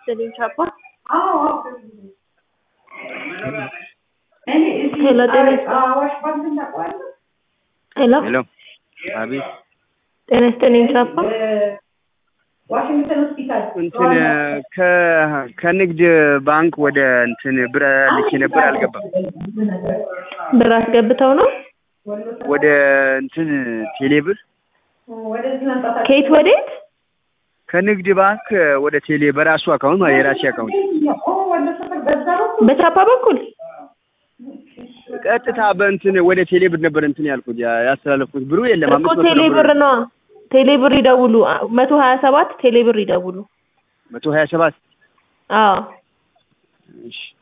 ይስጥልኝ ቻፓ። ሄሎ ጤና ሄሎ ሄሎ አቤት ጤና ይስጥልኝ ቻፓ። ዋሽንግተን ሆስፒታል እንትን ከ ከንግድ ባንክ ወደ እንትን ብር ልኬ ነበር አልገባም። ብር አስገብተው ነው ወደ እንትን ቴሌብር ወደዚህ መምጣት ከየት ወዴት? ከንግድ ባንክ ወደ ቴሌ በራሱ አካውንት ማለት የራሴ አካውንት ወደ ሰፈር በዛ ነው በቻፓ በኩል ቀጥታ በእንትን ወደ ቴሌ ብር ነበር እንትን ያልኩት ያ- ያስተላለፍኩት ብሩ የለም። እኮ አምስት መቶ ቴሌ ብር ብር ነዋ። ቴሌ ብር ይደውሉ። መቶ ሀያ ሰባት ቴሌ ብር ይደውሉ። መቶ ሀያ ሰባት አዎ እሺ